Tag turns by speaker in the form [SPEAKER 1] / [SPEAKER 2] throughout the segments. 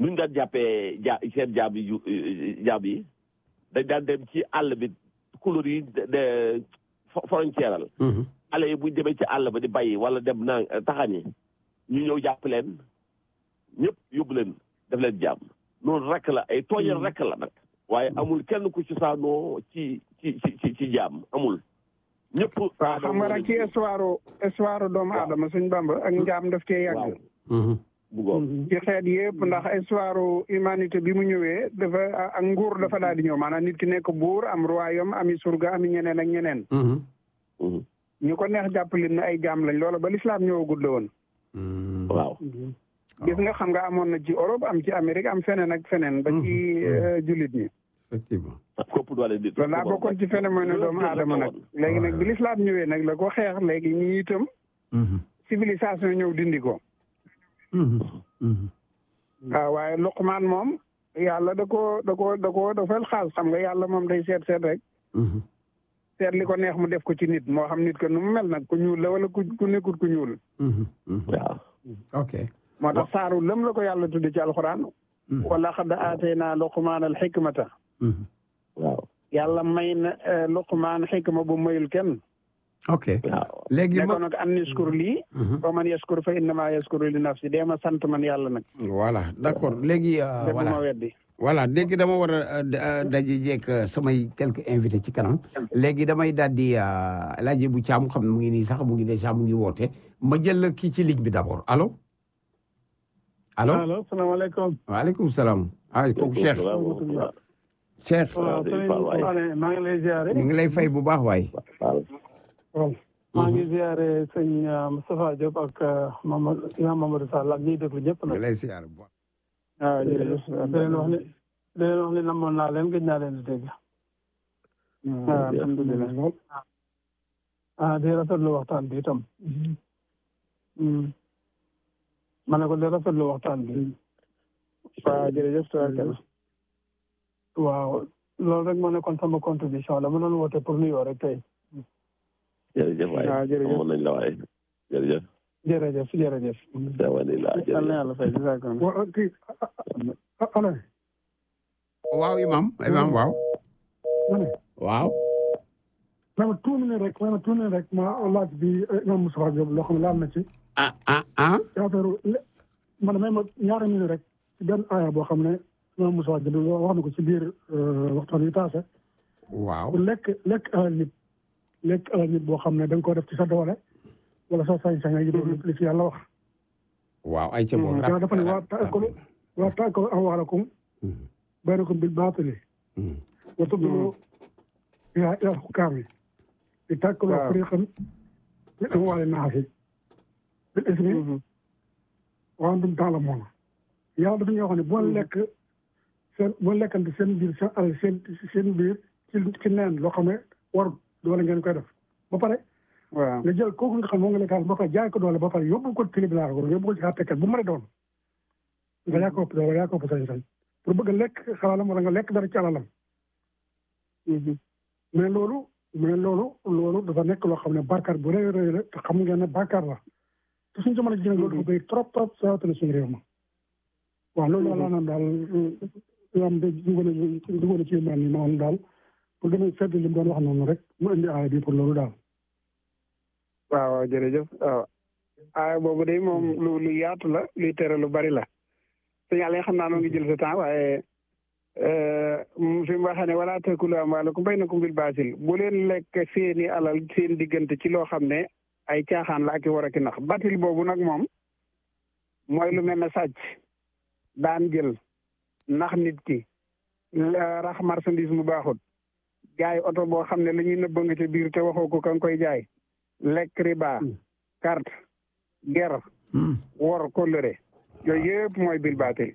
[SPEAKER 1] nuñ daan jàppee ja seen jaam yi jaam yi dañ daan dem ci àll bi couleur yi de frontière al xale yi buñ demee ci àll ba di bàyyi wala dem naa taxani ñu ñëw jàpp leen ñëpp yóbbu leen def leen jaam noonu rek la ay tooñal rek la nag waaye amul kenn ku ci saanoo ci ci ci ci jaam amul ñëpp
[SPEAKER 2] waaw xam nga rek ci histoire histoire doomu aadama suñ bamba ak njaam daf cee yàgg ci xeet yëpp ndax histoire humanité bi mu ñëwee dafa ak nguur dafa daal di ñëw maanaam nit ki nekk buur am royaume ami surga ami ñeneen ak ñeneen ñu ko neex jàppale ne ay jaam lañ loola ba lislaam ñëwagul la woon
[SPEAKER 1] waaw
[SPEAKER 2] gis nga xam nga amoon na ci Europe am ci Amérique am feneen ak feneen ba ci jullit ñi
[SPEAKER 3] effectivement
[SPEAKER 1] kopp doole nit
[SPEAKER 2] loolu laa bokkoon ci phénomène doomu aadama nag léegi nag bi lislaam ñëwee nag la ko xeex léegi ñi itam civilisation ñëw dindi ko waaw waaye Luqmaan moom yàlla da ko da ko da ko dafal xaas xam nga yàlla moom day seet seet rek seet li ko neex mu def ko ci nit moo xam nit ko nu mu mel nag ku ñuul la wala ku ku nekkul ku ñuul
[SPEAKER 1] waaw
[SPEAKER 3] ok
[SPEAKER 2] moo tax saaru lëm la ko yàlla tudde ci alxuraan wala xad aatayna luqmaan al xikmata
[SPEAKER 1] waaw
[SPEAKER 2] yàlla may na luqmaan xikma bu mayul kenn
[SPEAKER 3] ok léegi
[SPEAKER 2] ne ko nag an yaskur lii wa man yaskur fa innama yaskuru li nafsi dee ma sant man yàlla nag
[SPEAKER 3] voilà d'accord léegi
[SPEAKER 2] te bu ma weddi
[SPEAKER 3] voilà léegi dama war a daje jeeg samay quelques invités ci kanam léegi damay daal di laaj bu caam xam ne mu ngi nii sax mu ngi déjà mu ngi woote ma jël kii ci ligne bi d'abord allo allo
[SPEAKER 4] allo salaamaaleykum
[SPEAKER 3] waaleykum salaam ah kooku Cheikh Cheikh
[SPEAKER 4] maa ngi lay ziare
[SPEAKER 3] ñu ngi lay fay bu baax waay
[SPEAKER 4] maa ngi ziare sëñ Moustapha Diop ak Mamadou Imam Mamadou Sall ak ñiy déglu ñëpp nag
[SPEAKER 3] ñu lay ziare bu baax
[SPEAKER 4] waaw jërëjëf di leen wax ni di leen wax ni namoon naa leen gëj naa leen di dégg waaw alhamdulilah ah di rafetlu waxtaan bi itam ma ne ko di rafetlu waxtaan bi
[SPEAKER 2] waaw jërëjëf tabarkalla
[SPEAKER 4] waaw loolu rek moo nekkoon sama contribution la ma doon woote pour nuyoo rek tey
[SPEAKER 1] jërëjëf waay
[SPEAKER 2] waaw jërëjëf
[SPEAKER 1] amoon nañ la waay jërëjëf
[SPEAKER 4] jërëjëf jërëjëf
[SPEAKER 1] alhamdulilah
[SPEAKER 2] yal na yàlla fay jazakallah
[SPEAKER 5] wa kii ana
[SPEAKER 3] waaw imam imam waaw
[SPEAKER 5] ma ne
[SPEAKER 3] waaw
[SPEAKER 5] ma ma tuuti ne rek ma ma tuuti ne rek ma laaj bi imam Moustapha Diop loo xam ne laal na ci
[SPEAKER 3] ah ah ah
[SPEAKER 5] ci affaire man may ma ñaari minute rek ci benn aaya boo xam ne imam Moustapha Diop wax na ko ci biir waxtaan wi taase
[SPEAKER 3] waaw
[SPEAKER 5] lekk lekk alal nit lekk alal nit boo xam ne da nga ko def ci sa doole wala sa sañ-sañ yi doon li ci yàlla wax
[SPEAKER 3] waaw ay ca boobu
[SPEAKER 5] yàlla dafa ne waa taakulu waa taakulu amwaalakum baynakum bil baatili wa tudlu bihaa ilal hukaami li taakulu fariqan min amwaali naasi bil ismi wa antum ta'lamuun yàlla dafa ñoo xam ne boo lekk seen boo lekkante seen biir seen alal seen seen biir ci ci neen loo xam ne war doole ngeen koy def ba pare
[SPEAKER 2] waaw
[SPEAKER 5] nga jël kooku nga xam moo nga lekkaal ba pare jaay ko doole ba pare yóbbu ko tribunal ko yóbbu ko ci àttekat bu mu mën a doon nga yaa ko ëpp doole yaa ko ëpp sañ-sañ pour bëgg a lekk xalaalam wala nga lekk dara ci alalam mais loolu mais loolu loolu dafa nekk loo xam ne bàkkaar bu rëy rëy la te xam ngeen ne bàkkaar la te suñu jamono ji nag loolu dafa bëri trop trop sawatale suñu réew ma waaw loolu daal laa naan daal yoo xam ne dugal na dugal na ci mel ni maanaam daal pour gën a fedd li mu doon wax noonu rek mu indi aaya bi pour loolu daal
[SPEAKER 2] waaw waaw jërëjëf waaw aaya boobu de moom lu lu yaatu la luy tere lu bari la signal yi xam naa noo ngi jël sa temps waaye fi mu waxee ne wala taakulu amwaalakum baynakum bil baatil bu leen lekk seeni alal seen diggante ci loo xam ne ay caaxaan la ak i war a ki nax batil boobu nag moom mooy lu mel ne sàcc daan jël nax nit ki rax marchandise mu baaxut jaay oto boo xam ne la ñuy nëbba nga ca biir te waxoo ko ka nga koy jaay lekk riba carte ger wor kóllëre yooyu yëpp mooy bil baatil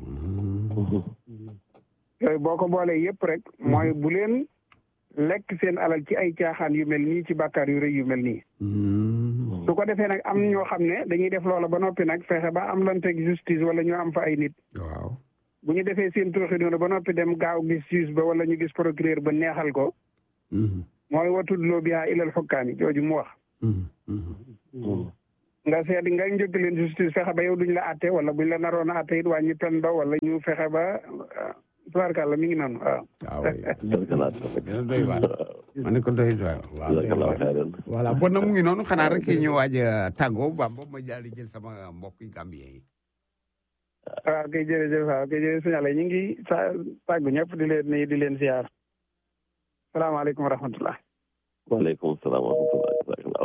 [SPEAKER 2] yooyu boo ko boolee yëpp rek mooy bu leen lekk seen alal ci ay caaxaan yu mel nii ci bàkkaar yu rëy yu mel nii su ko defee nag am ñoo xam ne dañuy def loola ba noppi nag fexe ba am lanteeg justice wala ñu am fa ay nit
[SPEAKER 3] waaw
[SPEAKER 2] bu ñu defee seen tooxi noonu ba noppi dem gaaw gis juge ba wala ñu gis procureur ba neexal ko mooy watudloo bihaa ilal xukkaani jooju mu wax nga seet nga njëkk leen justice fexe ba yow duñ la àtte wala buñ la naroon a àtte it wàññi pen ba wala ñu fexe ba tubaarkàlla mi ngi noonu waaw.
[SPEAKER 3] waaw dina doy waar ma ne ko doy waar waaw doy waar voilà bon nag mu ngi noonu xanaa rek ñu waaj a tàggoo Bamba ma daal di jël sama mbokk Gambien yi.
[SPEAKER 2] waaw kay jërëjëf waaw kay jërëjëf signalé ñu ngi sa tàggu ñëpp di leen nuyu di leen ziar salaamaaleykum wa rahmatulah.
[SPEAKER 1] waaleykum salaam wa rahmatulah.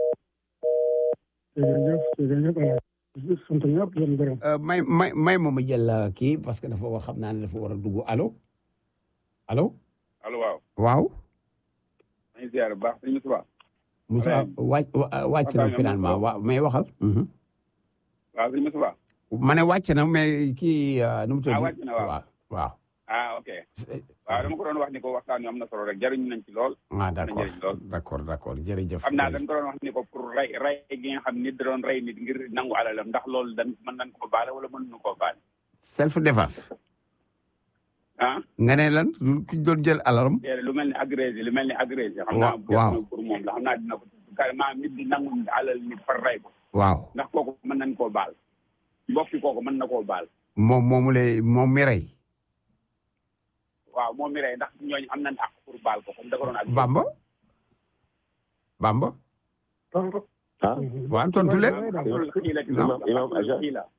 [SPEAKER 5] jërëjëf jërëjëf sant ñëpp di leen gërëm.
[SPEAKER 3] may may may ma ma jël kii parce que dafa war xam naa ne dafa war a dugg allo allo.
[SPEAKER 6] allo waaw.
[SPEAKER 3] waaw.
[SPEAKER 6] maa ngi ziar bu baax sëñ Moussa.
[SPEAKER 3] Moussa wàcc wàcc na finalement waaw mais waxal.
[SPEAKER 6] waaw sëñ Moussa.
[SPEAKER 3] ma ne wàcc na mais kii nu mu tudd.
[SPEAKER 6] ah wàcc na waaw
[SPEAKER 3] waaw.
[SPEAKER 6] ah ok. waaw dama ko doon wax ni ko waxtaan wi am na solo rek jariñu nañ ci lool.
[SPEAKER 3] ah d' accord
[SPEAKER 6] jëriñ lool.
[SPEAKER 3] d' accord d' accord jërëjëf.
[SPEAKER 6] xam naa dañ ko doon wax ni ko pour rey rey gi nga xam nit da doon rey nit ngir nangu alalam ndax loolu dañ mën nañ koo baale wala mën nu koo baale.
[SPEAKER 3] self défense.
[SPEAKER 6] ah.
[SPEAKER 3] nga ne lan ku doon jël alalam.
[SPEAKER 6] lu mel ni agressé lu mel ni agressé. xam
[SPEAKER 3] waaw
[SPEAKER 6] naa pour moom la xam naa dina ko carrément nit di nangu alal nit par rey ko.
[SPEAKER 3] waaw
[SPEAKER 6] ndax kooku mën nañ koo baal. mbokki kooku mën na koo baal.
[SPEAKER 3] moom moomu lay moom mi rey.
[SPEAKER 6] waaw moom mi rey ndax ñooñu am nañ ak pour baal ko comme da ko doon ak.
[SPEAKER 3] Bamba. Bamba.
[SPEAKER 1] ah.
[SPEAKER 3] waaw tontu leen.
[SPEAKER 1] imam imam Aja.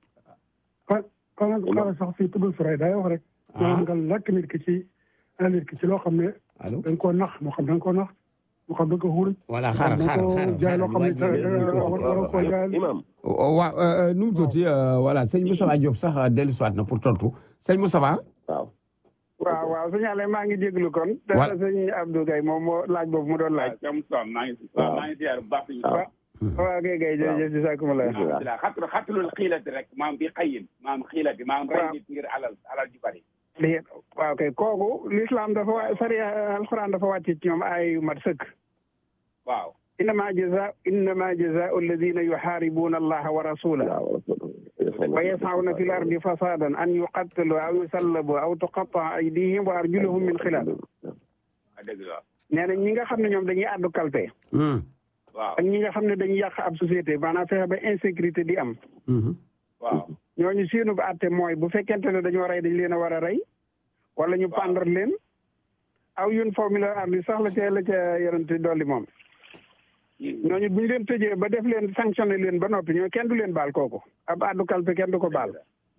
[SPEAKER 5] xanaa xanaa sax fii tuddul Fray day wax rek. maanaam nga lakk nit ki ci nit ki ci loo xam ne.
[SPEAKER 3] allo
[SPEAKER 5] da nga koo nax moo xam da nga koo nax moo xam da nga ko xuruj.
[SPEAKER 3] voilà xaaral xaaral xaaral
[SPEAKER 5] jaay loo xam ne war koo jaay.
[SPEAKER 1] imam.
[SPEAKER 3] waaw nu mu tuuti voilà sëñ Moussa Diop sax dellusiwaat na pour tontu sëñ Moussa.
[SPEAKER 1] waaw.
[SPEAKER 2] waaw waaw signalé maa ngi jéglu kon.
[SPEAKER 3] wa
[SPEAKER 2] te sëñ Abdou Gaye moom moo laaj boobu mu doon laaj.
[SPEAKER 6] waaw Moussa maa ngi waaw maa ngi ziar bu baax.
[SPEAKER 1] waaw.
[SPEAKER 2] waaw kay kay jërëjëf si sàkkuma la.
[SPEAKER 6] alhamdulilah xatlu xatlul xiilati rek maam bi xayin maam xiilati maam rey nit ngir alal alal ju bari.
[SPEAKER 2] lii waaw kay kooku l'islam dafa wa sariya alxuraan dafa wàcc ci ñoom ay yu mat sëkk.
[SPEAKER 6] waaw.
[SPEAKER 2] innama jaza innama jazaau alladina yuxaaribuuna allaha wa rasulahu wa yasawna fi l ardi fasadan an yuqattalu aw yusallabu aw tuqataa aydihim wa arjuluhum min xilaaf
[SPEAKER 6] dëgg la.
[SPEAKER 2] nee na ñi nga xam ne ñoom dañuy àddu kalpe
[SPEAKER 6] waaw
[SPEAKER 2] ak ñi nga xam ne dañuy yàq ab société maanaam fexe ba insécurité di am
[SPEAKER 6] waaw.
[SPEAKER 2] ñooñu seenu ba àtte mooy bu fekkente ne dañoo rey dañ leen a war a rey wala ñu pendre leen aw yun formule ardi sax la ca la ca yorante dolli moom ñooñu bu ñu leen tëjee ba def leen sanctionné leen ba noppi ñoo kenn du leen baal kooku ab àddu kalpe kenn du ko baal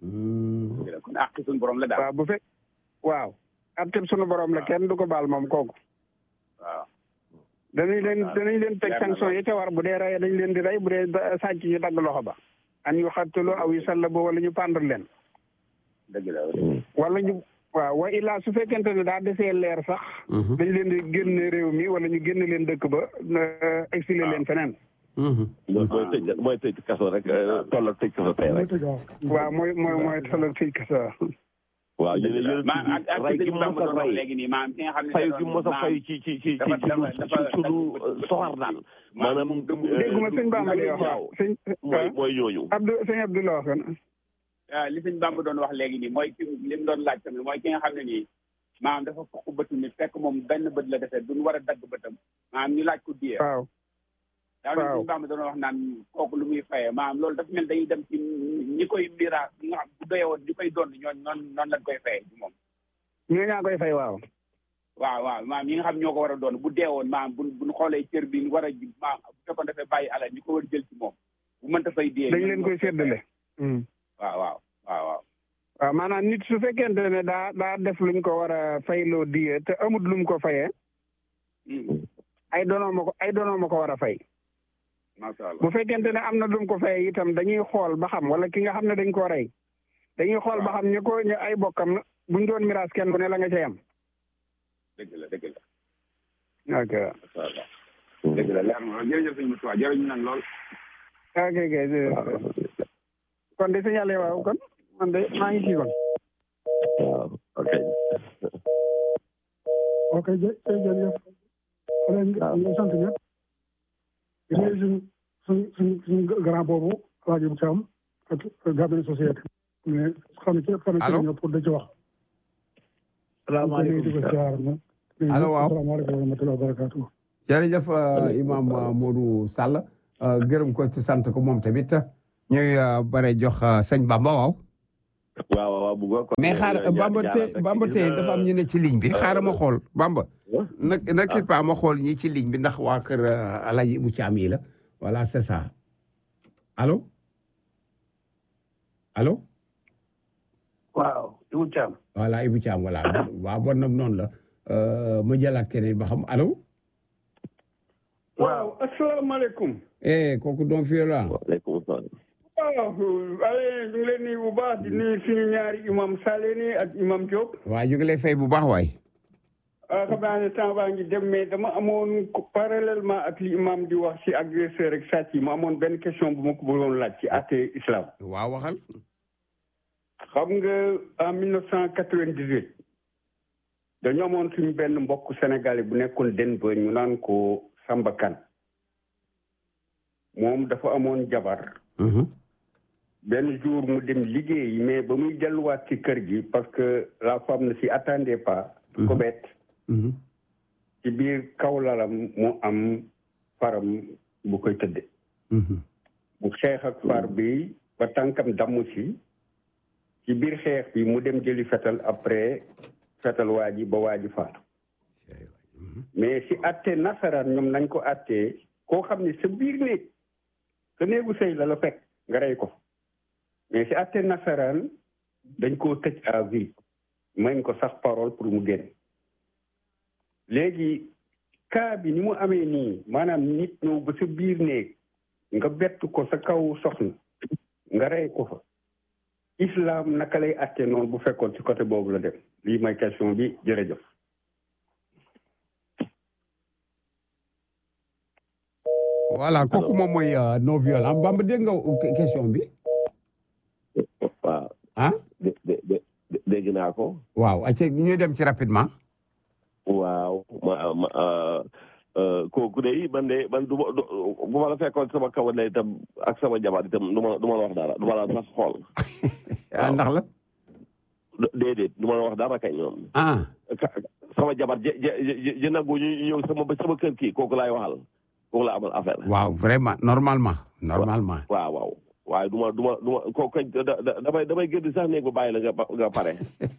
[SPEAKER 6] kon àq suñu borom la daal.
[SPEAKER 2] waaw bu fekk waaw atteb sunu borom la kenn du ko baal moom kooku
[SPEAKER 6] waaw.
[SPEAKER 2] danañ leen danañ leen teg sanction yi ca war bu dee rey dañ leen di rey bu dee sàcc ñu dagg loxo ba an yu xattalu aw yu sallabu wala ñu pendre leen
[SPEAKER 6] dëgg la.
[SPEAKER 2] wala ñu waaw wa illaa su fekkente ne daa desee leer sax dañ leen di génne réew mi wala ñu génne leen dëkk ba exilé leen feneen
[SPEAKER 1] mooy mooy tëj mooy tëj kaso rek toll ak tëj kaso tey rek.
[SPEAKER 2] waaw mooy mooy mooy tolloog tëj kaso
[SPEAKER 1] waaw ñu ne yéen
[SPEAKER 6] maam ak ak
[SPEAKER 1] rey
[SPEAKER 6] li
[SPEAKER 1] gi
[SPEAKER 6] ñu
[SPEAKER 1] mos a
[SPEAKER 6] doon wax
[SPEAKER 1] rey
[SPEAKER 6] léegi nii maam ki nga xam ne
[SPEAKER 1] fayu gi mos a fayu ci ci ci ci
[SPEAKER 6] dafa- dafa-
[SPEAKER 1] ci
[SPEAKER 6] dafa-
[SPEAKER 1] suñu soxar daal maanaam.
[SPEAKER 2] dégguma sëñ Bamba li wax waaw sëñ
[SPEAKER 1] mooy mooy ñooñu.
[SPEAKER 2] Abdou sëñ Abdou la wax kon
[SPEAKER 6] waaw li sëñ Bamba doon wax léegi nii mooy ki li mu doon laaj tamit mooy ki nga xam ne nii maam dafa fokk bëtu nit fekk moom benn bët la defee duñ war a dagg bëtam maam ñu laaj ko diyee
[SPEAKER 2] waaw
[SPEAKER 6] daa mel sëñ Bamba doon wax naan kooku lu muy fayee maam loolu dafa mel dañuy dem ci ñi koy miraas ñi nga xam bu doyewoon ñi koy doon ñooñ noonu noonu lañ koy fayee ci moom
[SPEAKER 2] ñoo ñaa koy fay waaw
[SPEAKER 6] waaw waaw maam ñi nga xam ñoo ko war a doon bu deewoon maam bu buñ xoolee cër bi war a ji maam bu fekkoon dafay bàyyi alal ñi ko war a jël ci moom bu mënta fay diyee
[SPEAKER 2] dañ leen koy séddale
[SPEAKER 6] waaw waaw waaw waaw
[SPEAKER 2] waaw maanaam nit su fekkente ne daa daa def luñ ko war a fayloo diye te amut lu mu ko fayee ay doonoo ma ko ay doonoo ma ko war a fay
[SPEAKER 6] macha allah
[SPEAKER 2] bu fekkente ne am na lu mu ko fayee itam dañuy xool ba xam wala ki nga xam ne dañ koo rey dañuy xool ba xam ñu ko ñu ay bokkam buñ doon miraas kenn ku ne la nga cay am
[SPEAKER 6] dëgg la dëgg la
[SPEAKER 2] ok
[SPEAKER 6] macha allah dëgg la leer na jërëjëf sëñ Moussa jërëjëf nañ lool
[SPEAKER 2] ok ok kon de signalé waaw kon man de maa ngi ci kon
[SPEAKER 1] waaw ok.
[SPEAKER 5] ok jë jërëjëf leen ñu sant ñëpp di nuyu suñ suñ suñ suñ grand boobu Alaaji Bu Caam ak Gabin société mais xam ne ci xam ne ci ñëw pour da ci wax
[SPEAKER 3] salaamaaleykum
[SPEAKER 5] di ko siyaar na
[SPEAKER 3] allo waaw
[SPEAKER 5] asalaamaaleykum wa rahmatulah wa barakaatu
[SPEAKER 3] jërëjëf imam Modou Sall gërëm ko ci sant ko moom tamit ñuy bare jox sëñ Bamba waaw.
[SPEAKER 1] waaw waaw bu ko
[SPEAKER 3] mais xaar Bamba tey Bamba tey dafa am ñu ne ci ligne bi xaaral ma xool Bamba. na na kii pa ma xool ñi ci ligne bi ndax waa kër Alaji Ibu Caam yi la voilà c'est ça allo allo.
[SPEAKER 2] waaw Ibu Caam.
[SPEAKER 3] voilà Ibu Caam voilà waaw bon nag noonu la ma jëlaat keneen ba xam allo.
[SPEAKER 2] waaw asalaamaaleykum.
[SPEAKER 3] eh kooku doon fii la.
[SPEAKER 1] waaleykum salaam.
[SPEAKER 2] waaw ale ñu ngi leen nuyu bu baax di nuyu suñu ñaari imam Saleni ak imam Diop.
[SPEAKER 3] waaw ñu ngi lay fay bu baax waay.
[SPEAKER 2] ah xam naa ne temps baa ngi dem mais dama amoon parallèlement ak li imam di wax ci agresseur ak sàcc yi ma amoon benn question bu ma ko bëggoon laaj ci àtte islam.
[SPEAKER 3] waaw waxal.
[SPEAKER 2] xam nga en mille neuf cent quatre-vingt-dix-huit dañu amoon suñu benn mbokk sénégalais bu nekkoon Denver ñu naan ko Samba Kane moom dafa amoon jabar benn jour mu dem liggéey mais ba muy delluwaat ci kër gi parce que la femme ne s'y attendait pas ko bett ci biir kaw lalam mu am faram bu koy tëdde bu xeex ak far bi ba tànkam damm si ci biir xeex bi mu dem jëli fetal après fetal waa ji ba waa ji faatu mais si atte nasaraan ñoom nañ ko attee koo xam ne sa biir néeg sa néegu sëy la la fekk nga rey ko mais si atte nasaraan dañ koo tëj à vie mañ ko sax parole pour mu génn léegi cas bi ni mu amee nii maanaam nit ñëw ba sa biir néeg nga bett ko sa kaw soxna nga rey ko fa islam naka lay atte noonu bu fekkoon ci côté boobu la dem lii mooy question bi jërëjëf
[SPEAKER 3] voilà kooku moom mooy non violent Bamba dégg nga question bi.
[SPEAKER 1] waaw.
[SPEAKER 3] ah.
[SPEAKER 1] dé dé dégg naa ko.
[SPEAKER 3] waaw ayca ñu dem ci rapidement.
[SPEAKER 1] waaw ma ma kooku de man de man du ma bu ma la fekkoon sama kaw ne itam ak sama jabar itam du ma du ma la wax dara du ma la sax xool.
[SPEAKER 3] ah ndax la.
[SPEAKER 1] déedéet du ma la wax dara kay ñoom.
[SPEAKER 3] ah.
[SPEAKER 1] sama jabar je je je nangu ñu ñëw sama sama kër kii kooku laay waxal kooku la amal affaire.
[SPEAKER 3] waaw vraiment normalement. normalement.
[SPEAKER 1] waaw waaw waaye du ma du ma du ma kooku kañ damay damay gën sax néeg ba bàyyi la nga nga pare.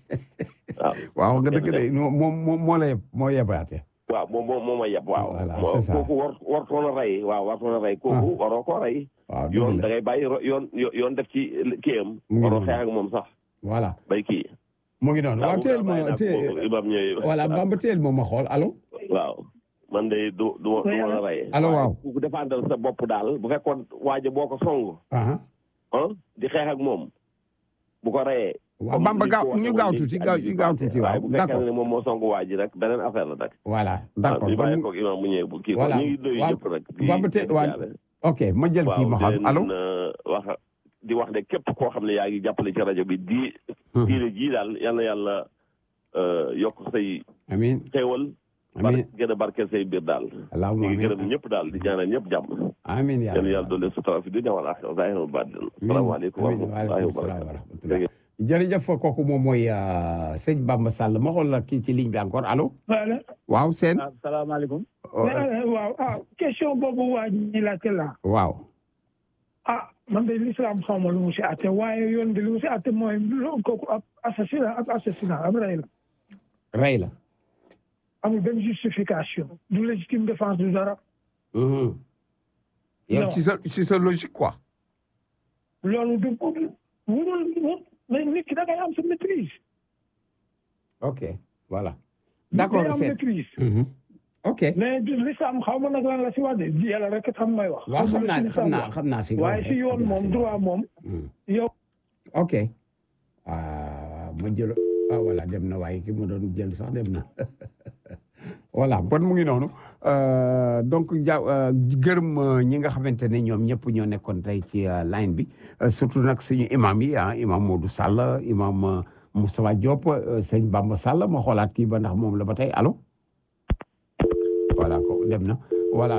[SPEAKER 3] waaw nga dëgg de moom moom moo la yeb moo yebaate.
[SPEAKER 1] waaw moom moom moo ma yeb waaw.
[SPEAKER 3] voilà c'est ça
[SPEAKER 1] kooku war wartoon a rey waaw wartoon a rey. kooku waroo koo rey.
[SPEAKER 3] waaw
[SPEAKER 1] yoon da ngay bàyyi yoon yoon def ci kiyam. waroo xeex ak moom sax.
[SPEAKER 3] voilà
[SPEAKER 1] bay kii.
[SPEAKER 3] mu ngi noonu waaw teel ma teel voilà Bamba teel ma ma xool allo.
[SPEAKER 1] waaw man de du du ma du ma la rey.
[SPEAKER 3] allo waaw
[SPEAKER 1] ku défendre sa bopp daal bu fekkoon waaja boo ko song.
[SPEAKER 3] ah
[SPEAKER 1] di xeex ak moom bu ko reyee.
[SPEAKER 3] waaw Bamba gaaw ñu gaaw tuuti gaaw ñu gaaw tuuti waaw
[SPEAKER 1] bu
[SPEAKER 3] d'accord
[SPEAKER 1] fekkee ne moom moo song waa ji rek beneen affaire la nag.
[SPEAKER 3] voilà d'accord
[SPEAKER 1] ñu bàyyi ko imam mu ñëwee bu kii ko
[SPEAKER 3] voilà
[SPEAKER 1] ñu ngi doy
[SPEAKER 3] waaw
[SPEAKER 1] yëpp rek.
[SPEAKER 3] Bamba te waaw ok ma jël kii ma xam allo.
[SPEAKER 1] wax di wax ne képp koo xam ne yaa ngi jàppale ci rajo bi di. diine jii daal yal na yàlla yokk say
[SPEAKER 3] amiin
[SPEAKER 1] xéewal.
[SPEAKER 3] amiin
[SPEAKER 1] bar gën a barkeel say biir daal.
[SPEAKER 3] allahumma
[SPEAKER 1] ñu ngi
[SPEAKER 3] amiin
[SPEAKER 1] gërëm ñëpp daal di ñaanal ñëpp jàmm.
[SPEAKER 3] amiin yaa
[SPEAKER 1] yal na
[SPEAKER 3] rabbi.
[SPEAKER 1] yàlla doole sutura fi dunya wal aaxira zaahir wa baatin.
[SPEAKER 3] amiin
[SPEAKER 1] salaamaaleykum wa
[SPEAKER 3] amiin
[SPEAKER 1] rahmatullaahi wa
[SPEAKER 3] waaleykum salaam wa
[SPEAKER 1] barakaatuh.
[SPEAKER 3] rahmatulah. jërëjëf kooku moom mooy sëñ Bamba Sall ma xool la kii ci ligne bi encore allo.
[SPEAKER 5] voilà
[SPEAKER 3] waaw seen.
[SPEAKER 6] asalaamaaleykum.
[SPEAKER 5] waaw ah question boobu waa ñi laajte la
[SPEAKER 3] waaw.
[SPEAKER 5] ah man de l'islam xaw ma lu mu si àtte waaye yoon bi lu mu si àtte mooy loolu kooku ab assassinat ab assassinat ab rey la
[SPEAKER 3] rey la.
[SPEAKER 5] amul benn justification du légitime défense du dara
[SPEAKER 3] yow
[SPEAKER 5] Non.
[SPEAKER 3] ci sa ci sa logique quoi.
[SPEAKER 5] loolu du wurul mais nit ki da ngay am sa maîtrise
[SPEAKER 3] ok voilà.
[SPEAKER 5] da ngay
[SPEAKER 3] d'accord
[SPEAKER 5] am
[SPEAKER 3] seen.
[SPEAKER 5] maîtrise
[SPEAKER 3] ok.
[SPEAKER 5] mais du l'islam xaw ma nag lan la si wax de di yàlla rek xam may wax
[SPEAKER 3] waaw xam naa
[SPEAKER 5] Xaw
[SPEAKER 3] xam
[SPEAKER 5] ma
[SPEAKER 3] naa
[SPEAKER 5] lu si
[SPEAKER 3] xam naa si.
[SPEAKER 5] l'islam wax. waaye si yoon moom droit moom yow
[SPEAKER 3] ok. ah ma jël ah voilà dem na waaye ki ma doon jël sax dem na voilà bon mu ngi noonu Euh, donc ja euh, gërëm euh, ñi nga xamante ne ñoom ñëpp ñoo nekkoon tey ci euh, line bi Euh, surtout nag suñu imam yi ah imam Modou Sall imam euh, Moustapha Diop euh, sëñ Bamba Sall ma xoolaat kii ba ndax moom la ba tey allo voilà ko dem na voilà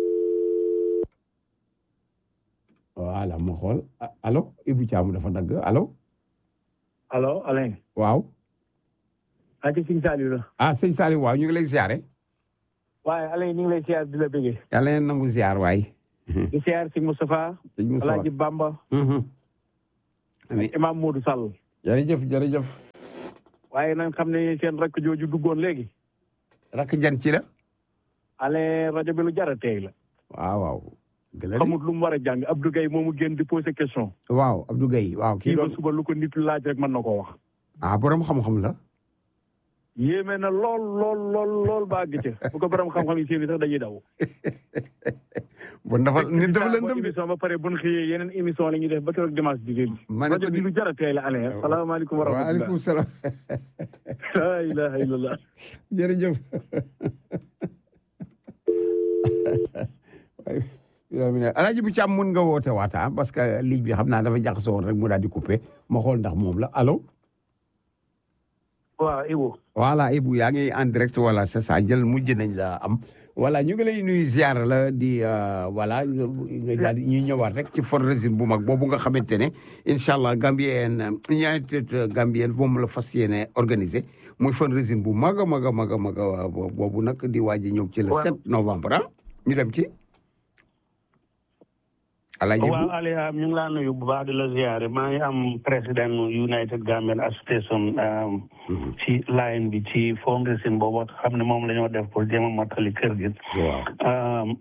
[SPEAKER 3] voilà ma xool ah, allo Ibou Thiam dafa dagg allo
[SPEAKER 6] allo Alain.
[SPEAKER 3] waaw
[SPEAKER 6] ati Sëñ Saliou la.
[SPEAKER 3] ah sëñ Saliou waaw ñu ngi lay ziare
[SPEAKER 6] waaye Alain ñu ngi lay siyaar di la bëggee.
[SPEAKER 3] yàlla na nangu ziar waay
[SPEAKER 7] di siyaar si Moustapha
[SPEAKER 3] sëñ Moussa
[SPEAKER 7] Alaaji Bamba
[SPEAKER 3] amiin
[SPEAKER 7] Imam Modou Sall
[SPEAKER 3] jërëjëf jërëjëf
[SPEAKER 7] waaye nañ xam ne seen rakk jooju duggoon léegi
[SPEAKER 3] rakk jan ci la
[SPEAKER 7] ale rajo bi lu jar a teey la
[SPEAKER 3] waaw waaw dëgg la de.
[SPEAKER 7] xamut lu mu war a jàng Abdou Gueye moomu génn di posé question
[SPEAKER 3] waaw Abdou Gueye waaw kii
[SPEAKER 7] kii ba
[SPEAKER 3] doon
[SPEAKER 7] suba lu ko nit laaj rek mën na koo wax
[SPEAKER 3] ah borom xam-xam la
[SPEAKER 7] yéeme na lool lool lool lool ba àgg ca bu ko borom xam-xam yi seen sax dañuy daw
[SPEAKER 3] bon dafa nit dafa lëndëm de
[SPEAKER 7] émission ba pare bu ñu xëyee yeneen émission la ñuy def ba keroog dimanche bi léegi
[SPEAKER 3] ma ne ko
[SPEAKER 7] rajo bi lu jar a teey la ale salaamaaleykum wa rahmatulah
[SPEAKER 3] waaleykum salaam
[SPEAKER 7] la ilaha illallah
[SPEAKER 3] jërëjëf alaaji bu ci am mun nga woote waata parce que ligne bi xam naa dafa jaxasoo woon rek mu daal di coupé ma xool ndax moom la allo
[SPEAKER 7] waaw Ibu
[SPEAKER 3] voilà Ibou yaa ngi en direct voilà c'est ça jël mujj nañ la am voilà ñu ngi lay nuyu ziar la di euh, voilà nga nga daal di ñuy ñëwaat rek ci fundraising bu mag boobu nga xamante ne incha allah Gambien United Gambien moom la fas yéene organisé muy fundraising bu mag a mag a mag a mag a boobu nag di waaj a ñëw ci le
[SPEAKER 7] Waaw.
[SPEAKER 3] 7 novembre ah ñu dem ci. Alaaji
[SPEAKER 8] waaw
[SPEAKER 3] Ibou
[SPEAKER 8] Aliou ñu ngi laa nuyu bu baax di la ziare maa ngi am président United Gambian Association um, ci line bi ci fundraising boobu xam ne moom la ñoo def pour jéem a mottali kër gi.
[SPEAKER 3] waaw
[SPEAKER 8] Um,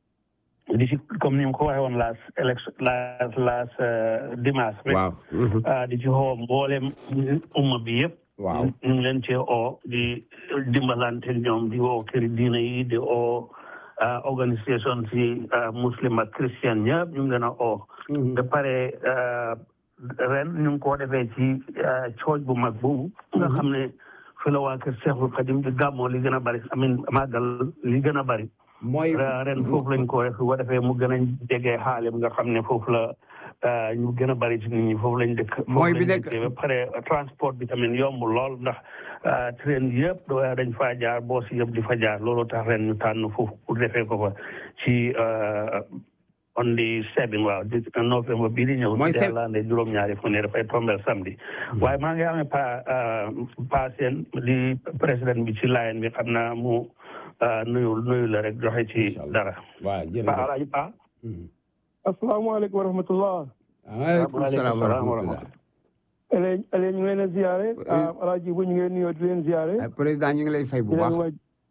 [SPEAKER 8] di ci comme ni mu ko waxee woon last election last last uh, dimanche rek.
[SPEAKER 3] waaw mhm.
[SPEAKER 8] ah, di ci xoo mboolem umma bi yëpp.
[SPEAKER 3] waaw
[SPEAKER 8] ñu ngi leen cee oo di dimbalante ñoom di oo këri diina yi di oo ah, organisation si ah, muslim ak christian ñëpp ñu ngi leen a oo. ba pare ah, ren ñu ngi koo defee ci ah, cooj bu mag boobu. nga xam ne fi la waa kër Seexul Xadim di gàmmoo li gën a bari amin màggal li gën a bari.
[SPEAKER 3] mooy
[SPEAKER 8] Ra- ren foofu lañ ko def bu ko defee mu gën a jege xaalim nga xam ne foofu la ah, ñu gën a bari ci nit ñi foofu lañ dëkk.
[SPEAKER 3] Mooy
[SPEAKER 8] foofu
[SPEAKER 3] bi
[SPEAKER 8] lañ
[SPEAKER 3] nekk-
[SPEAKER 8] dëkkee ba pare transport bi tamit yombul lool ndax ah, train yëpp da- dañ faa jaar boos yëpp di fa jaar loolu tax ren ñu tànn foofu pour defee ko fa ci ah, on the seven waaw di novembre bii di ñëw.
[SPEAKER 3] Mooy
[SPEAKER 8] di
[SPEAKER 3] se-
[SPEAKER 8] lande juróom-ñaari fu ne dafay tombel samedi. waaye maa ngi amee pa ah, pa seen di président bi ci line bi xam naa mu ah, nuyu nuyu la rek joxe ci
[SPEAKER 3] Incha allah.
[SPEAKER 8] dara.
[SPEAKER 3] waaw
[SPEAKER 8] Pa
[SPEAKER 3] jërëjëf
[SPEAKER 8] Alaaji Pa.
[SPEAKER 5] asalaamaaleykum wa rahmatullah
[SPEAKER 3] waaleykum salaam wa rahmatulah
[SPEAKER 5] ele ele ñu ngi leen a ziare alaaji bu ñu ngi leen nuyoo di leen ziare
[SPEAKER 3] Ah, président ñu ngi lay fay bu
[SPEAKER 5] di leen
[SPEAKER 3] baax
[SPEAKER 5] wax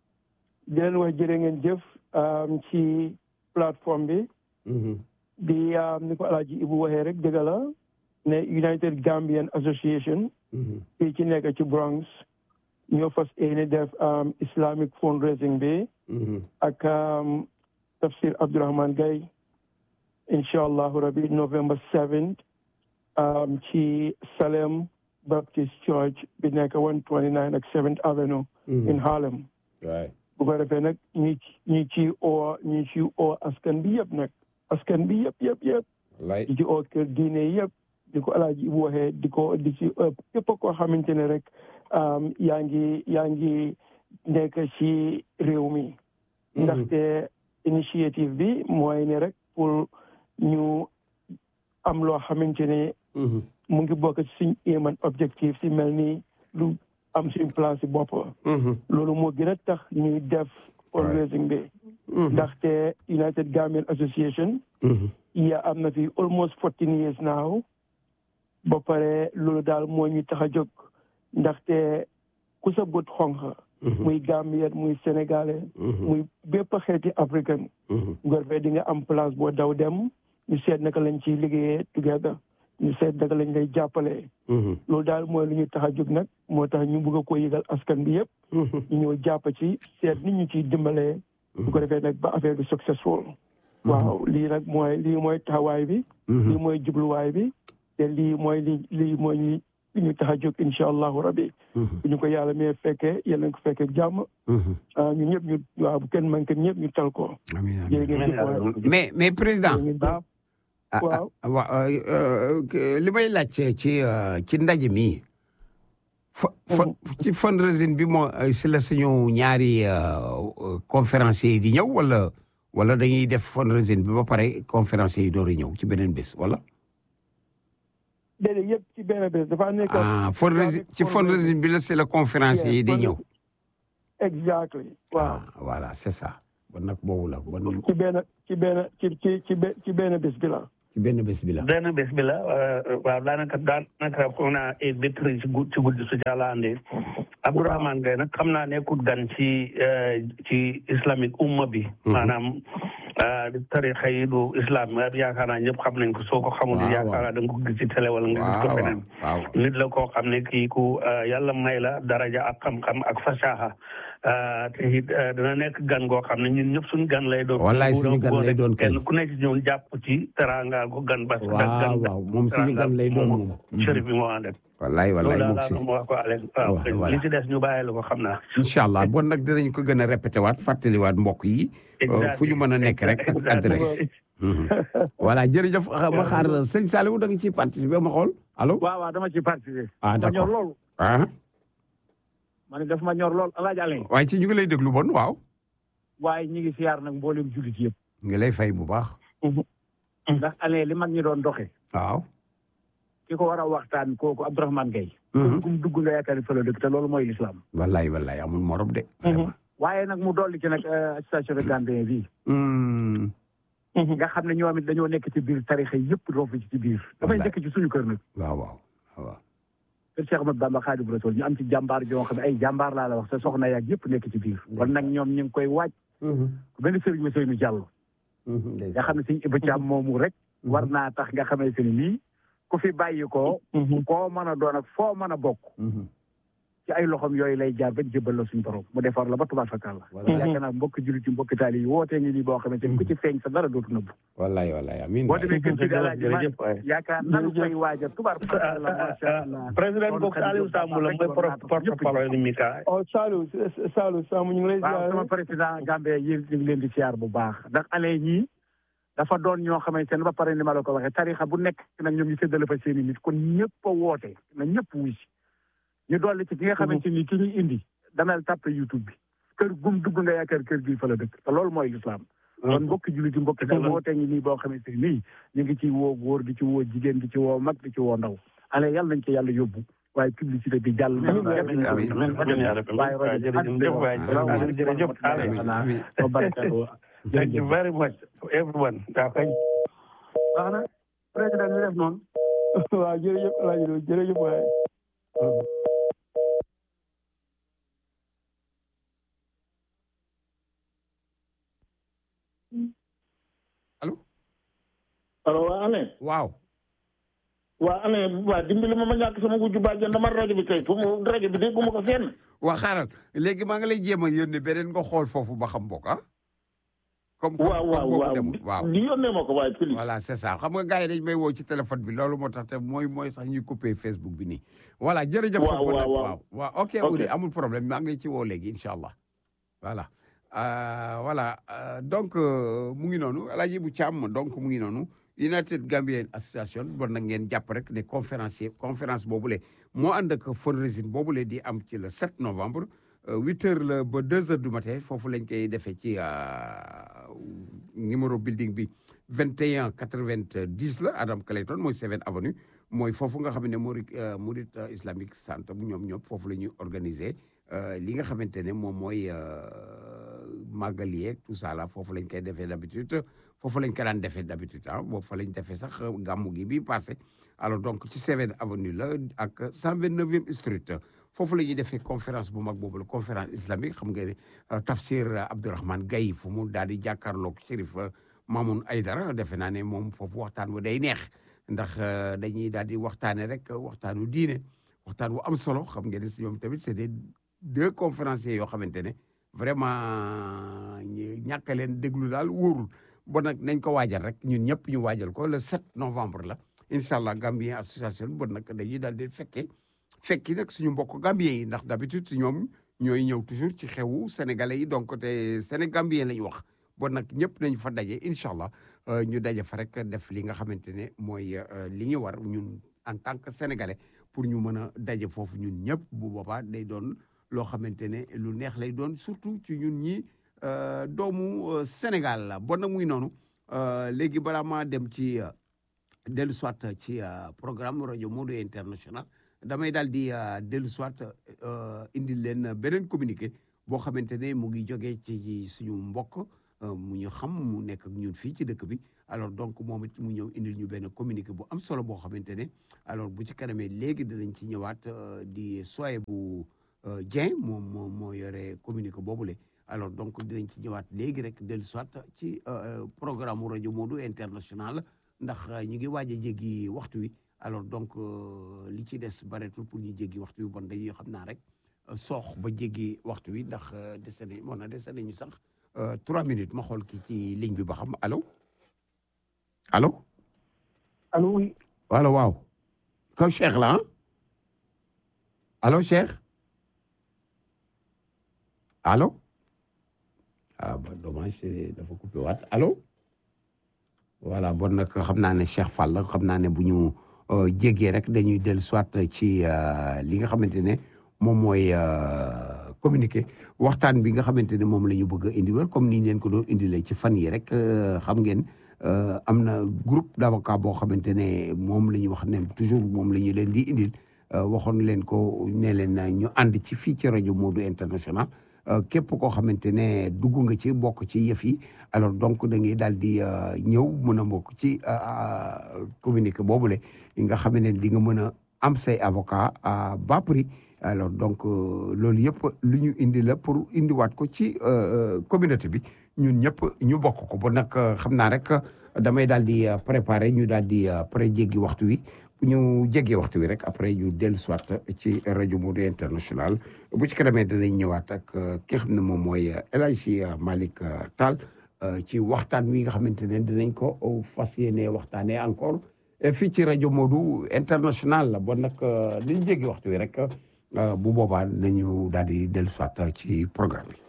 [SPEAKER 5] di leen wax jërë ngeen jëf um, ci plateforme bi
[SPEAKER 3] Mhm.
[SPEAKER 5] di um, ni ko alaaji Ibu waxee rek dëgg la ne United Gambian Association
[SPEAKER 3] Mhm.
[SPEAKER 5] fii ci nekk ci Bronx ñoo fas yéene def um, Islamic fundraising bi
[SPEAKER 3] Mhm.
[SPEAKER 5] ak um, tafsir Abdourahman Gaye incha allahu rabi November 7 um, ci Salem Baptist Church bi nekk 129 ak 7th Avenue in Harlem
[SPEAKER 3] waay
[SPEAKER 5] bu ko defee nag ñi ñi ci oo ñi ci oo askan bi yëpp nag askan bi yëpp yëpp yëpp
[SPEAKER 3] wallaay
[SPEAKER 5] di ci oo kër diine yëpp di ko alaaji Ibu waxee di ko di ci ëpp képp koo xamante ne rek um, yaa ngi yaa ngi nekk ci réew mi ndaxte initiative bi mooy ne rek pour ñu am loo xamante ne
[SPEAKER 3] Mhm.
[SPEAKER 5] mu ngi bokk ci suñ aim and objectif si mel ni lu am suñ place si bopp
[SPEAKER 3] Mhm.
[SPEAKER 5] loolu moo gën a tax ñuy def fundraising bi
[SPEAKER 3] Mhm.
[SPEAKER 5] ndaxte United Gambian Association
[SPEAKER 3] Mhm.
[SPEAKER 5] ya am na fi almost fourteen years now ba pare loolu daal moo ñu tax a jóg ndaxte ku sa bët xonq muy Gambien muy Sénégalais muy bépp xeeti africain
[SPEAKER 3] Mhm.
[SPEAKER 5] ngor fee di nga am place boo daw dem ñu seet naka lañ ciy liggéeyee together ñu seet naka lañ lay jàppalee
[SPEAKER 3] Mhm.
[SPEAKER 5] loolu daal mooy lu ñu tax a jóg nag moo tax ñu bëgg a ko yëgal askan bi yëpp
[SPEAKER 3] Mhm.
[SPEAKER 5] ñu ñëw jàpp ci seet nit ñu ciy dimbalee bu ko defee nag ba affaire bi successful waaw lii nag mooy lii mooy taxawaay bi lii mooy jubluwaay bi te lii mooy li lii mooy li li ñu tax a jóg incha allahu rabbi
[SPEAKER 3] Mhm.
[SPEAKER 5] bu ñu ko yàlla mee fekkee yàlla ko fekkee jàmm
[SPEAKER 3] Mhm.
[SPEAKER 5] ah ñun ñëpp ñu waaw bu kenn manqué ñëpp ñu tal ko
[SPEAKER 3] amiin amiin.
[SPEAKER 5] jërë ngeen jëf waay.
[SPEAKER 3] mais mais président
[SPEAKER 5] jërë ngeen jëf.
[SPEAKER 3] ah,
[SPEAKER 5] waaw.
[SPEAKER 3] ah, wa- euh, euh, li may laajte ci euh, ci ndaje mi fa fa ci fundraising bi moo euh, si la suñu ñaari euh, euh, conférenciers yi di ñëw wala wala dañuy def fundraising bi ba pare conférenciers yi door a ñëw ci beneen bés wala.
[SPEAKER 5] déedéet yëpp ci benn bés dafa nekk.
[SPEAKER 3] ah fundraising ci fundraising bi la si la conférenciers yi di ñëw.
[SPEAKER 5] exactly waaw.
[SPEAKER 3] ah voilà c'est ça. bon nag boobu la bon
[SPEAKER 5] ci benn ci benn ci ci ci be- ci benn bés bi la
[SPEAKER 3] ci benn bés bi la
[SPEAKER 8] benn bés bi la waaw daanaka daanaka foog naa ay bétri ci guddi ci guddi su jàlla andee Abdourahmane Gaye nag xam naa nekkut gan ci ci islamique umma bi maanaam tarixa yi du islam yaakaar naa ñëpp xam nañ ko soo ko xamul
[SPEAKER 3] waaw,
[SPEAKER 8] yaakaar naa da nga ko gis ci télé wala nga gis ko
[SPEAKER 3] waaw
[SPEAKER 8] feneen
[SPEAKER 3] waaw
[SPEAKER 8] nit la koo xam ne kii ku yàlla may la daraja ak xam-xam ak fasaha te it dana nekk gan goo xam ne ñun ñëpp suñu gan lay doon.
[SPEAKER 3] Wallaay suñu gan lay doon kay.
[SPEAKER 8] kenn ku nekk ci ñoom jàpp ci teraanga ko gan ba.
[SPEAKER 3] waaw waaw moom suñu gan lay doon moom
[SPEAKER 8] chérif bi moo ànd ak.
[SPEAKER 3] wallaay wallaay
[SPEAKER 8] loolu
[SPEAKER 3] moom
[SPEAKER 8] daal
[SPEAKER 3] si
[SPEAKER 8] laa wax ko Alex waaw
[SPEAKER 3] Waaw, voilà.
[SPEAKER 8] li ci des ñu bàyyi la ko xam naa.
[SPEAKER 3] incha allah bon nag dinañ ko gën a répété waat fàttaliwaat mbokk yi euh, fu ñu mën a nekk rek ak adresse Mhm. voilà jërëjëf ma xaar sëñ Saliou da nga ciy participer ma xool allo
[SPEAKER 7] waaw waaw dama ci participer.
[SPEAKER 3] ah
[SPEAKER 7] ma ñor
[SPEAKER 3] d'accord
[SPEAKER 7] lool
[SPEAKER 3] ah
[SPEAKER 7] ma ne daf ma ñor lool El Hadj Alain
[SPEAKER 3] waaye ci ñu ngi lay déglu bon waaw
[SPEAKER 7] waaye ñi ngi siyaar nag mboolem jullit yëpp.
[SPEAKER 3] ngi lay fay bu baax
[SPEAKER 7] ndax Alain li mag ñi doon doxee.
[SPEAKER 3] waaw
[SPEAKER 7] ki ko war a waxtaan kooku Abdourahmane Gaye.
[SPEAKER 3] Mhm.
[SPEAKER 7] kum dugg nga yaakaar ni fa la dëkk te loolu mooy l'islam.
[SPEAKER 3] wallaay wallaay amul morom de vraiment
[SPEAKER 7] waaye nag mu dolli ci nag euh, station de Gambien bi
[SPEAKER 3] Hmm.
[SPEAKER 7] nga xam ne ñoom it dañoo nekk ci biir tarixa yëpp roofu ci ci biir. dafay
[SPEAKER 3] Wallaay.
[SPEAKER 7] njëkk ci suñu kër nag.
[SPEAKER 3] waaw waaw waaw
[SPEAKER 7] kër Cheikh Ahmadou Bamba Khadimu Rasul ñu am ci jàmbaar joo xam ne ay jàmbaar laa la wax sa soxna yaag yëpp nekk ci biir. kon nag ñoom ñu ngi koy waaj. benn sëriñ ma Seynou Diallo. nga xam ne suñu Iba Thiam moomu rek. war naa tax nga xamante ni nii ku fi bàyyi ko. koo mën a doon ak foo mën a bokk. ci ay loxoom yooyu lay jaar ba jëbbal la suñu borom mu defar la ba tubaab fakkaat la.
[SPEAKER 3] Voilà.
[SPEAKER 7] yaakaar naa mbokk jullit yi mbokk taali yi wootee ngi nii boo xamante ni ku ci feeñ sa dara dootu nëbbu.
[SPEAKER 3] wallaay wallaay amiin
[SPEAKER 7] boo
[SPEAKER 3] waay.
[SPEAKER 7] demee kër gi daal di
[SPEAKER 8] jërëjëf waay.
[SPEAKER 7] yaakaar nanu koy waajal tubaab fakkaat la macha allah.
[SPEAKER 8] président bokk Aliou Samb la mooy porte-parole ni Mika.
[SPEAKER 5] oh Saliou Saliou Samb ñu ngi lay
[SPEAKER 7] waaw sama
[SPEAKER 5] ziar
[SPEAKER 7] président Gambie yéen ñu ngi leen di siyaar bu baax ndax ale ñii dafa doon ñoo xamante ne ba pare ni ma la ko waxee tarixa bu nekk nag ñoom ñu séddale fa seen i nit kon ñëpp a woote na ñëpp wuy si ñu dolli ci ki nga xamante ni ki ñuy indi damel tàppe YouTube bi kër gum dugg nga yaakaar kër gi fa la dëkk te loolu mooy l'islam kon mbokki jullit yi mbokki daal woote ngi nii boo xamante ni nii ñu ngi ci woo góor di ci woo jigéen di ci woo mag di ci woo ndaw ale yàlla nañ ci yàlla yóbbu waaye publicité bi jàll na
[SPEAKER 8] amiin amiin amiin yaa rabbi.
[SPEAKER 7] waaye rajo
[SPEAKER 8] jërëjëf waay jërëjëf Aliou.
[SPEAKER 3] amiin
[SPEAKER 7] wa barakatuh
[SPEAKER 8] Thank you very much everyone. waaw kay.
[SPEAKER 7] baax na président ñu def noonu
[SPEAKER 5] waaw jërëjëf El Hadj Lo jërëjëf waay
[SPEAKER 9] allo waa Alain
[SPEAKER 3] waaw
[SPEAKER 9] waa Alain waa dimbali ma ma ñàkk sama wujju bàjjen dama rajo bi kay fu mu rajo bi dégguma ko fenn
[SPEAKER 3] waa xaaral léegi maa ngi lay jéem a yónnee beneen nga xool foofu ba xam bokk ah. comme comme
[SPEAKER 9] waaw waaw
[SPEAKER 3] comme boobu
[SPEAKER 9] waaw
[SPEAKER 3] demul waaw.
[SPEAKER 9] di yónnee ma ko waaye pili
[SPEAKER 3] voilà c'est ça xam nga gars yi dañ may woo ci téléphone bi loolu moo tax te mooy mooy tax ñuy coupé Facebook bi nii. voilà jërëjëf.
[SPEAKER 9] Waaw,
[SPEAKER 3] foofu nag
[SPEAKER 9] waaw,
[SPEAKER 3] waaw waaw ok
[SPEAKER 9] Ok.
[SPEAKER 3] Oudi amul problème maa ngi lay ci woo léegi incha allah. voilà Euh, voilà euh, donc euh, mu ngi noonu El Hadj bu Thiam donc mu ngi noonu United Gambian Association bon nag ngeen jàpp rek ne conférencier conférence boobule moo ànd ak fundraising boobule di am ci le 7 novembre. huit heures la ba deux heures du matin foofu lañ koy defee ci numéro building bi 21 90 la Adam Clayton mooy 7 avenue mooy foofu nga xam ne Murid Murid Islamic Centre bu ñoom ñëpp foofu la ñuy organiser li nga xamante ne moom mooy màggal yeeg tout ça là foofu lañ koy defee d'habitude foofu lañ ko daan defee d'habitude ah boobu fa lañ defee sax gàmmu gi bi passé alors donc ci 7 avenue la ak 129e street foofu la ñuy defee conférence bu mag boobu la conférence islamique xam nga ne tafsir Abdourahmane Gaye fu mu daal di jàkkaarloog Chérif Mamoun Aydara defe naa ne moom foofu waxtaan wu day neex ndax dañuy daal di waxtaane rek waxtaanu diine waxtaan wu am solo xam nga ne si ñoom tamit c'est des deux conférenciers yoo xamante ne vraiment ñàkk a leen déglu daal wóorul bon nag nañ ko waajal rek ñun ñëpp ñu waajal ko le 7 novembre la incha allah Gambien association bon nag dañuy daal di fekkee fekki nag suñu mbokk Gambien yi ndax d'habitude ñoom ñooy ñëw toujours ci xewu sénégalais yi donc te sénégambien la ñu wax bon nag ñëpp nañ fa daje incha allah ñu daje fa rek def li nga xamante ne mooy li ñu war ñun en tant que sénégalais pour ñu mën a daje foofu ñun ñëpp bu boobaa day doon loo xamante ne lu neex lay doon surtout ci ñun ñi doomu Sénégal la bon nag muy noonu léegi balaa maa dem ci dellu soit ci programme rajo Modo International damay daal di dellu soit indi leen beneen communiqué boo xamante ne mu ngi jógee ci suñu mbokk mu ñu xam mu nekk ak ñun fii ci dëkk bi alors donc moom it mu ñëw indil ñu benn communiqué bu am solo boo xamante ne alors bu ci kanamee léegi dinañ ci ñëwaat di soye bu Dieng moom moo moo yore communiqué boobule alors donc dinañ ci ñëwaat léegi rek dellu soit ci programme mu rajo Modou international ndax ñu ngi waaj a jéggi waxtu wi alors donc li ci des bareetul pour ñu jéggi waxtu wi bon dañuy xam naa rek soox ba jéggi waxtu wi ndax dese nañ moo na dese nañu sax trois minutes ma xool kii ci ligne bi ba xam allo allo.
[SPEAKER 5] allo oui.
[SPEAKER 3] allo waaw. kaw Cheikh la ah. allo Cheikh. allo. ah ba dommage dafa coupé waat allo. voilà bon nag xam naa ne Cheikh Fall xam naa ne bu ñu jéggee rek dañuy dellu soit ci li nga xamante ne moom mooy communiqué waxtaan bi nga xamante ne moom la ñu bëgg a indiwal comme ni ñu leen ko doon indilee ci fan yi rek xam ngeen am na groupe d'avocat boo xamante ne moom la ñu wax ne toujours moom la ñu leen di indil waxoon leen ko ne leen ñu ànd ci fii ci rajo Modou international képp koo xamante ne dugg nga ci bokk ci yëf yi alors donc da ngay daal di ñëw mën a bokk ci communiqué boobule nga xam ne di nga mën a am say avocat à bas prix alors donc loolu yëpp lu ñu indi la pour indiwaat ko ci communauté bi ñun ñëpp ñu bokk ko ba nag xam naa rek damay daal di préparer ñu daal di pré jéggi waxtu wi bu ñu jéggee waxtu wi rek après ñu dellu soit ci rajo Modou international bu ci kanamee danañ ñëwaat ak ki xam ne moom mooy El Hadji Malick Tall ci waxtaan wi nga xamante ne dinañ ko fas yéene waxtaanee encore fii ci rajo Modou international la bon nag li ñu jéggi waxtu wi rek bu boobaa nañu daal di dellu soit ci programme bi.